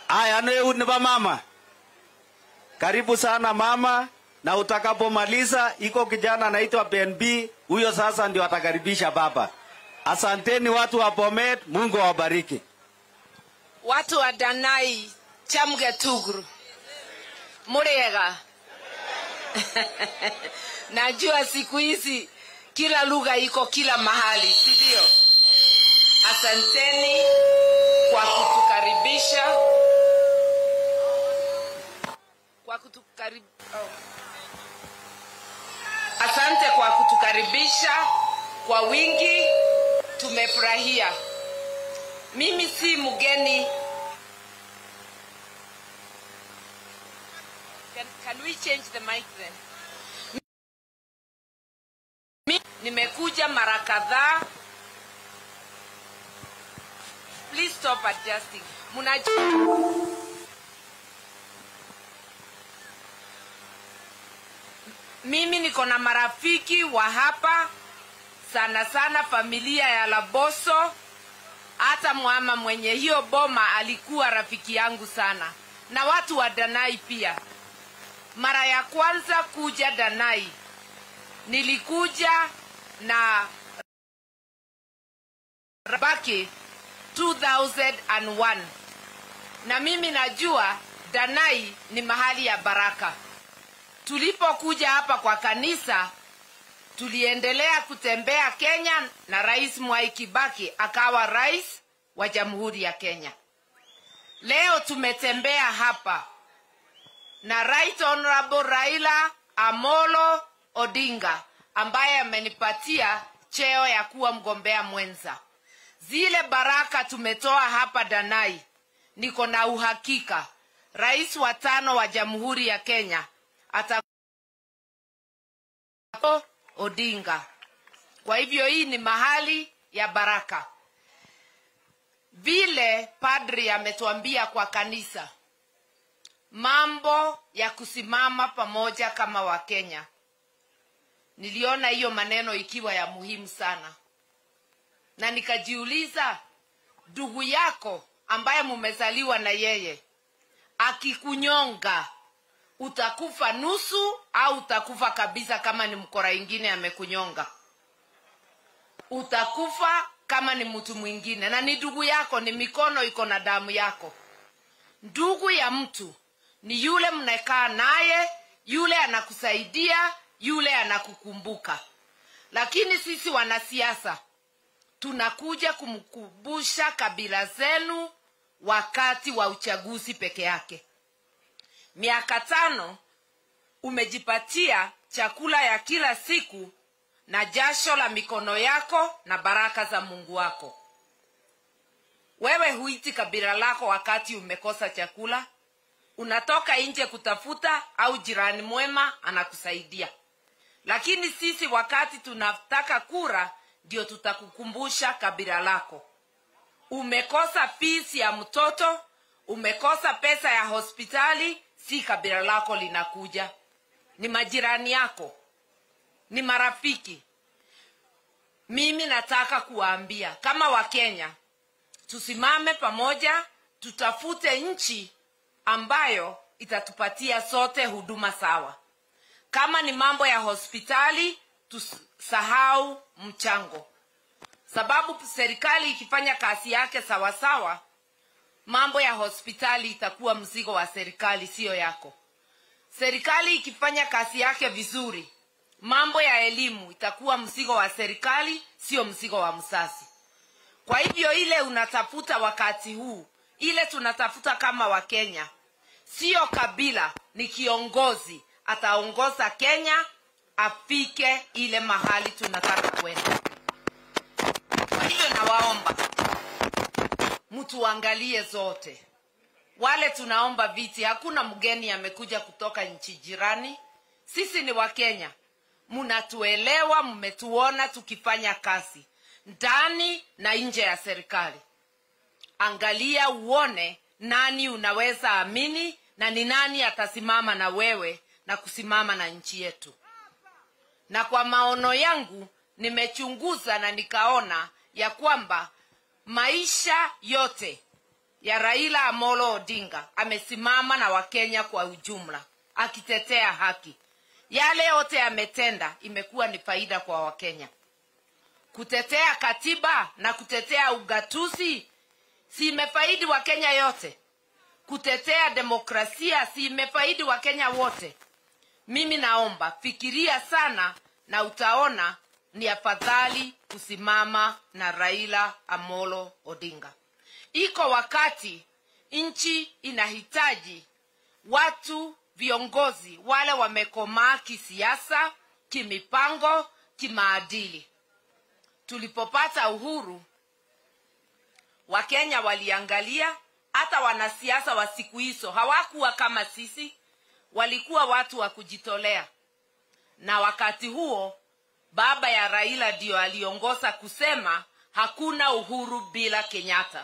Aya, neu ni ba mama. Karibu sana mama, na utakapomaliza iko kijana anaitwa BNB, huyo sasa ndio atakaribisha baba. Asanteni watu wa Bomet, Mungu awabariki. watu wa Danai chamge tugru muriega najua siku hizi kila lugha iko kila mahali si ndio asanteni kwa kutukaribisha kwa kutukarib... oh. asante kwa kutukaribisha kwa wingi tumefurahia mimi si mgeni can, can we change the mic then Mi- nimekuja mara kadhaa please stop adjusting mnajua mimi niko na marafiki wa hapa sana sana familia ya laboso hata mwama mwenye hiyo boma alikuwa rafiki yangu sana na watu wa danai pia mara ya kwanza kuja danai nilikuja na rabaki 2001 na mimi najua danai ni mahali ya baraka tulipokuja hapa kwa kanisa tuliendelea kutembea kenya na rais mwai kibaki akawa rais wa jamhuri ya kenya leo tumetembea hapa na right honorable raila amolo odinga ambaye amenipatia cheo ya kuwa mgombea mwenza zile baraka tumetoa hapa danai niko na uhakika rais wa tano wa jamhuri ya kenya ata odinga kwa hivyo hii ni mahali ya baraka vile padri ametuambia kwa kanisa mambo ya kusimama pamoja kama wakenya niliona hiyo maneno ikiwa ya muhimu sana na nikajiuliza ndugu yako ambaye mumezaliwa na yeye akikunyonga utakufa nusu au utakufa kabisa kama ni mkora ingine amekunyonga utakufa kama ni mtu mwingine na ni ndugu yako ni mikono iko na damu yako ndugu ya mtu ni yule mnakaa naye yule anakusaidia yule anakukumbuka lakini sisi wanasiasa tunakuja kumkumbusha kabila zenu wakati wa uchaguzi peke yake miaka tano umejipatia chakula ya kila siku na jasho la mikono yako na baraka za mungu wako wewe huiti kabila lako wakati umekosa chakula unatoka nje kutafuta au jirani mwema anakusaidia lakini sisi wakati tunataka kura ndio tutakukumbusha kabila lako umekosa fees ya mtoto umekosa pesa ya hospitali si kabila lako linakuja ni majirani yako ni marafiki mimi nataka kuwaambia kama wakenya tusimame pamoja tutafute nchi ambayo itatupatia sote huduma sawa kama ni mambo ya hospitali tusahau mchango sababu serikali ikifanya kazi yake sawasawa mambo ya hospitali itakuwa mzigo wa serikali siyo yako serikali ikifanya kazi yake vizuri mambo ya elimu itakuwa mzigo wa serikali sio mzigo wa msasi kwa hivyo ile unatafuta wakati huu ile tunatafuta kama wakenya siyo kabila ni kiongozi ataongoza kenya afike ile mahali tunataka kwenda kwa hivyo nawaomba mtuangalie zote wale tunaomba viti hakuna mgeni amekuja kutoka nchi jirani sisi ni wakenya mnatuelewa mmetuona tukifanya kazi ndani na nje ya serikali angalia uone nani unaweza amini na ni nani atasimama na wewe na kusimama na nchi yetu na kwa maono yangu nimechunguza na nikaona ya kwamba maisha yote ya raila amolo odinga amesimama na wakenya kwa ujumla akitetea haki yale yote ametenda imekuwa ni faida kwa wakenya kutetea katiba na kutetea ugatuzi si imefaidi wakenya yote kutetea demokrasia si imefaidi wakenya wote mimi naomba fikiria sana na utaona ni afadhali kusimama na raila amolo odinga iko wakati nchi inahitaji watu viongozi wale wamekomaa kisiasa kimipango kimaadili tulipopata uhuru wakenya waliangalia hata wanasiasa wa siku hizo hawakuwa kama sisi walikuwa watu wa kujitolea na wakati huo baba ya raila ndiyo aliongoza kusema hakuna uhuru bila kenyatta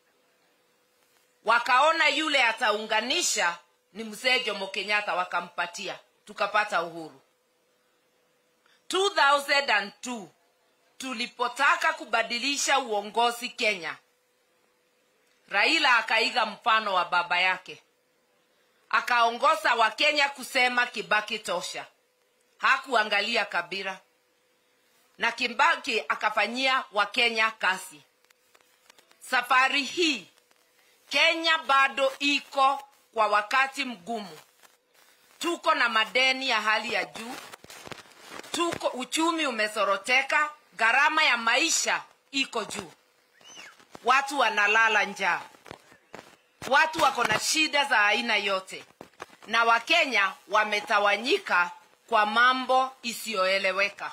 wakaona yule ataunganisha ni mzee jomo kenyatta wakampatia tukapata uhuru 2002 tulipotaka kubadilisha uongozi kenya raila akaiga mfano wa baba yake akaongoza wakenya kusema kibaki tosha hakuangalia kabila na kibaki akafanyia wakenya kazi safari hii kenya bado iko kwa wakati mgumu tuko na madeni ya hali ya juu tuko uchumi umesoroteka gharama ya maisha iko juu watu wanalala njaa watu wako na shida za aina yote na wakenya wametawanyika kwa mambo isiyoeleweka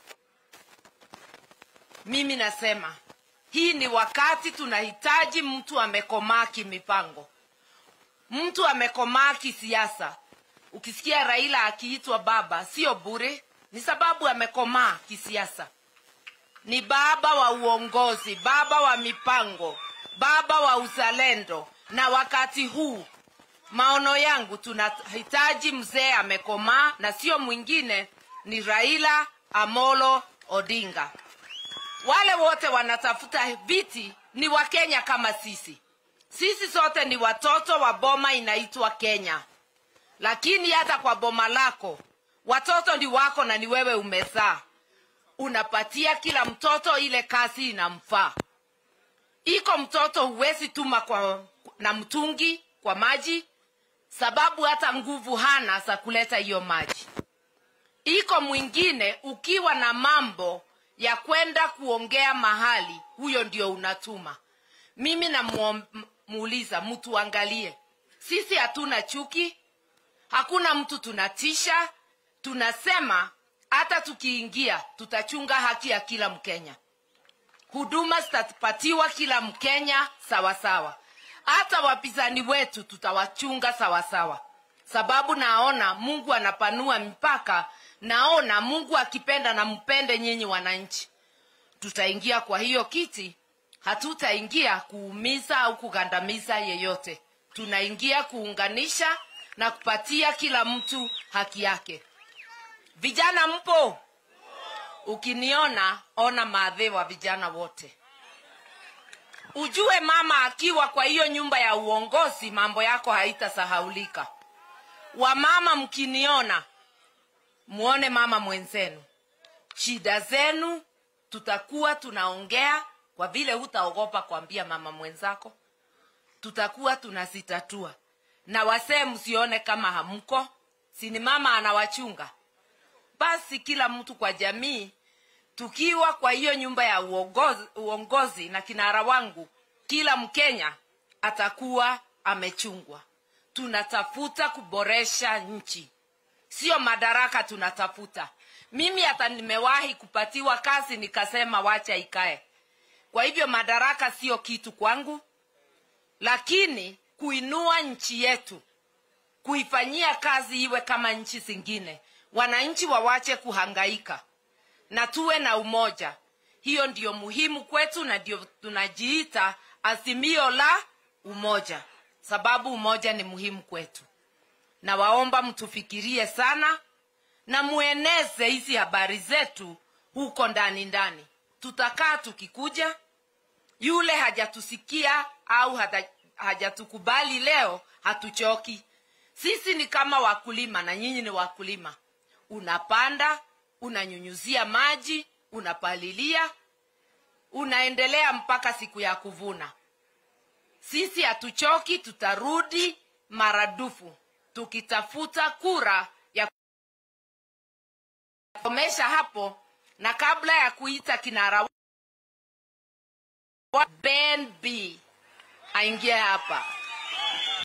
mimi nasema hii ni wakati tunahitaji mtu amekomaa kimipango mtu amekomaa kisiasa ukisikia raila akiitwa baba sio bure ni sababu amekomaa kisiasa ni baba wa uongozi baba wa mipango baba wa uzalendo na wakati huu maono yangu tunahitaji mzee amekomaa na sio mwingine ni raila amolo odinga wale wote wanatafuta viti ni wakenya kama sisi sisi sote ni watoto wa boma inaitwa kenya lakini hata kwa boma lako watoto ni wako na ni wewe umezaa unapatia kila mtoto ile kazi inamfaa iko mtoto huwezi tuma kwa na mtungi kwa maji sababu hata nguvu hana za kuleta hiyo maji iko mwingine ukiwa na mambo ya kwenda kuongea mahali huyo ndio unatuma mimi namuuliza mtu angalie sisi hatuna chuki hakuna mtu tunatisha tunasema hata tukiingia tutachunga haki ya kila mkenya huduma zitapatiwa kila mkenya sawasawa hata wapinzani wetu tutawachunga sawasawa sababu naona mungu anapanua mipaka naona mungu akipenda na mpende nyinyi wananchi tutaingia kwa hiyo kiti hatutaingia kuumiza au kugandamiza yeyote tunaingia kuunganisha na kupatia kila mtu haki yake vijana mpo ukiniona ona maadhe wa vijana wote ujue mama akiwa kwa hiyo nyumba ya uongozi mambo yako haitasahaulika wamama mkiniona muone mama mwenzenu shida zenu tutakuwa tunaongea kwa vile hutaogopa kuambia mama mwenzako tutakuwa tunazitatua na wasee msione kama hamko sini mama anawachunga basi kila mtu kwa jamii tukiwa kwa hiyo nyumba ya uongozi, uongozi na kinara wangu kila mkenya atakuwa amechungwa tunatafuta kuboresha nchi sio madaraka tunatafuta mimi hata nimewahi kupatiwa kazi nikasema wacha ikae kwa hivyo madaraka sio kitu kwangu lakini kuinua nchi yetu kuifanyia kazi iwe kama nchi zingine wananchi wawache kuhangaika na tuwe na umoja hiyo ndiyo muhimu kwetu na ndio tunajiita azimio la umoja sababu umoja ni muhimu kwetu na waomba mtufikirie sana na mueneze hizi habari zetu huko ndani ndani tutakaa tukikuja yule hajatusikia au hajatukubali leo hatuchoki sisi ni kama wakulima na nyinyi ni wakulima unapanda unanyunyuzia maji unapalilia unaendelea mpaka siku ya kuvuna sisi hatuchoki tutarudi maradufu tukitafuta kura ya komesha hapo na kabla ya kuita kinara wa ben b aingie hapa